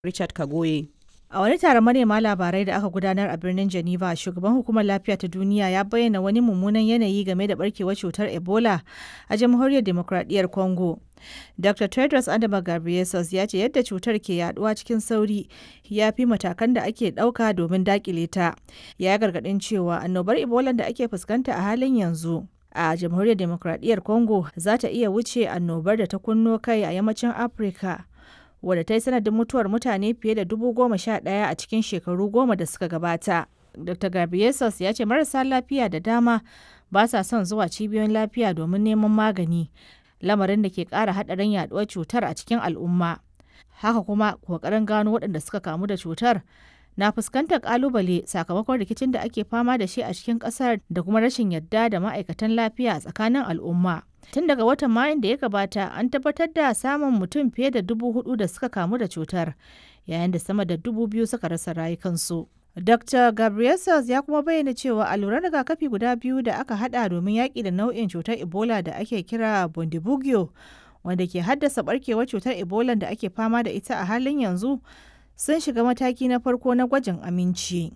Richard Kagoye. A wani taron manema labarai da aka gudanar a birnin Geneva, shugaban hukumar lafiya ta duniya ya bayyana wani mummunan yanayi game da barkewar cutar Ebola a jamhuriyar demokradiyyar Congo. Dr. Tedros Adhanom Ghebreyesus ya ce yadda cutar ke yaduwa cikin sauri ya fi matakan da ake ɗauka domin dakile ta. Ya gargaɗin cewa annobar Ebola da ake fuskanta a halin yanzu a jamhuriyar demokradiyyar Congo za ta iya wuce annobar da ta kunno kai a yammacin Afirka. wadda ta yi sanadin mutuwar mutane fiye da dubu goma sha ɗaya a cikin shekaru goma da suka gabata. Dr. Gabriesus ya ce marasa lafiya da dama ba sa son zuwa cibiyoyin lafiya domin neman magani, lamarin da ke ƙara haɗarin yaɗuwar cutar a cikin al'umma. Haka kuma ƙoƙarin gano waɗanda suka kamu da cutar na fuskantar ƙalubale sakamakon rikicin da ake fama da shi a cikin ƙasar da kuma rashin yadda da ma'aikatan lafiya a tsakanin al'umma. Tun daga watan Mayun da ya gabata an tabbatar da samun mutum fiye da dubu hudu da suka kamu da cutar, yayin da sama da dubu biyu suka rasa rayukansu. Dr. Gabriel ya kuma bayyana cewa alluran rigakafi guda biyu da aka hada domin yaƙi da nau'in cutar Ebola da ake kira Bundibugyo, wanda ke haddasa barkewar cutar Ebola da ake fama da ita a halin yanzu, sun shiga mataki na farko na gwajin aminci.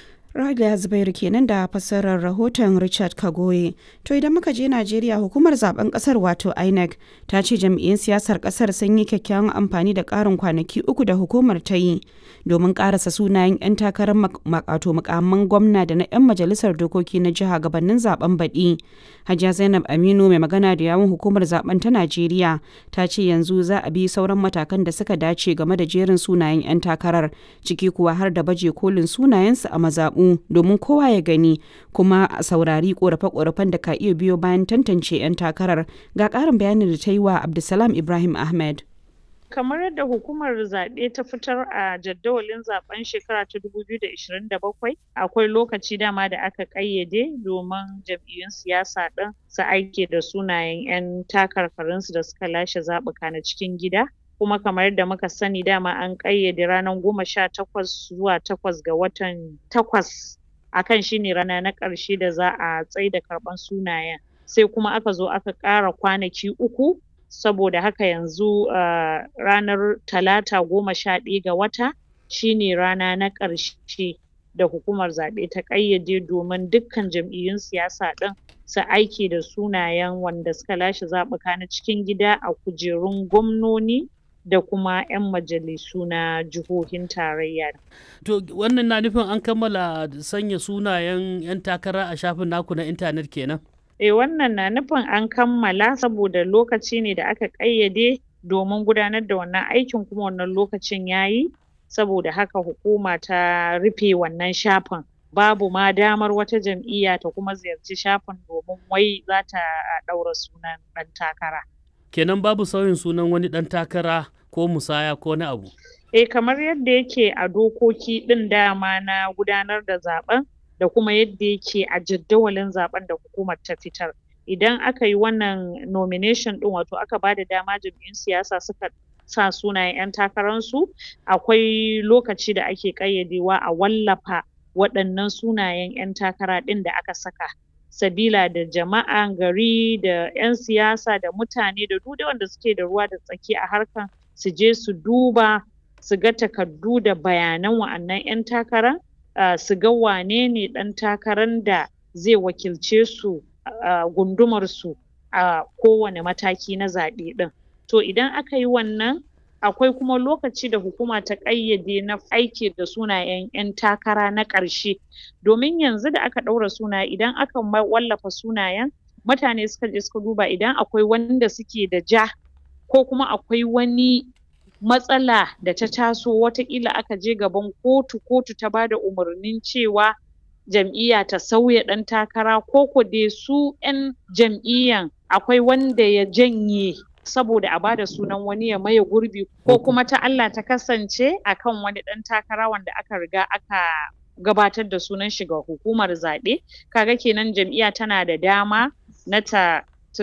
Rada Zubairu kenan da fassarar rahoton Richard Kagoye. To idan muka je Najeriya hukumar zaben kasar wato INEC ta ce jam'iyyun siyasar kasar sun yi kyakkyawan amfani da ƙarin kwanaki uku da hukumar ta yi domin ƙarasa sunayen 'yan takarar makato mukamman gwamna da na 'yan majalisar dokoki na jiha gabanin zaben baɗi. Hajiya Zainab Aminu mai magana da yawun hukumar zaben ta Najeriya ta ce yanzu za a bi sauran matakan da suka dace game da jerin sunayen 'yan takarar ciki kuwa har da baje kolin sunayensu a mazaɓu domin kowa ya gani kuma a saurari korafe-korafen da ka iya biyo bayan tantance 'yan takarar ga ƙarin bayanin da ta yi wa Abdulsalam Ibrahim Ahmed. kamar yadda hukumar zaɓe ta fitar a jadawalin zaben shekara ta 2027 akwai lokaci dama da aka ƙayyade domin jam'iyyun siyasa ɗin su aike da sunayen 'yan takarkarinsu da suka lashe zaɓuka na cikin gida kuma kamar yadda muka sani dama an ƙayyade ranar goma sha takwas zuwa takwas ga watan takwas akan shine rana na ƙarshe da za a tsaida karɓan sunayen sai kuma aka zo aka ƙara kwanaki uku saboda haka yanzu uh, ranar talata goma sha ɗaya ga wata shine rana na ƙarshe da hukumar zaɓe ta ƙayyade domin dukkan jam'iyyun siyasa ɗin su aiki da sunayen wanda suka lashe zaɓuka na cikin gida a kujerun gwamnoni da kuma 'yan majalisu na jihohin tarayya. To wannan na nufin an kammala sanya sunayen 'yan takara a shafin naku na intanet kenan? Eh wannan na nufin an kammala saboda lokaci ne da aka ƙayyade domin gudanar da wannan aikin kuma wannan lokacin yayi saboda haka hukuma ta rufe wannan shafin. Babu ma damar wata jam'iyya ta kuma ziyarci shafin domin wai za ta ɗaura sunan ɗan takara. Kenan babu sauyin sunan wani ɗan takara ko musaya ko na abu. Eh kamar yadda yake a dokoki ɗin dama na gudanar da zaɓen da kuma yadda yake a jadawalin zaɓen da hukumar ta fitar. Idan aka yi wannan nomination ɗin wato aka bada dama jam'iyyun siyasa suka sa sunayen 'yan takararsu akwai lokaci da ake ƙayyadewa a wallafa waɗannan sunayen 'yan takara ɗin da aka saka. sabila da jama'an gari da 'yan siyasa da mutane da duk wanda suke da ruwa da tsaki a harkan su je su duba su ga takardu da bayanan wa'annan 'yan takara uh, su ga wane ne ɗan takaran da zai wakilce su a uh, gundumar su a uh, kowane mataki na zaɓe ɗin to idan aka yi wannan akwai kuma lokaci da hukuma ta ƙayyade na aiki da sunayen 'yan takara na ƙarshe domin yanzu da aka ɗaura sunaye idan aka wallafa sunayen mutane suka je suka duba idan akwai wanda suke da ja ko kuma akwai wani matsala da ta taso wataƙila aka je gaban kotu kotu ta bada umarnin cewa jam'iyya ta sauya ɗan takara ko ko dai su 'yan jam'iyyan akwai wanda ya janye saboda a bada sunan wani ya maye gurbi ko kuma ta Allah ta kasance akan wani ɗan takara wanda aka riga aka gabatar da sunan shi ga hukumar zaɓe kaga kenan jam'iyya tana da dama na ta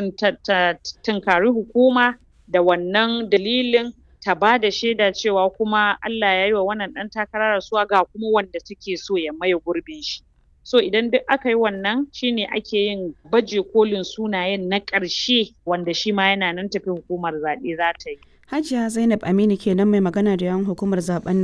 tunkari hukuma da wannan dalilin ta bada shaida cewa kuma Allah ya yi wa wannan ɗan takara rasuwa ga kuma wanda take so ya maye gurbin shi so idan duk aka yi wannan shine ake yin baje kolin sunayen na ƙarshe wanda shi ma yana nan tafi hukumar zaɓe za ta yi Hajiya Zainab Aminu kenan mai magana da yawan hukumar zaben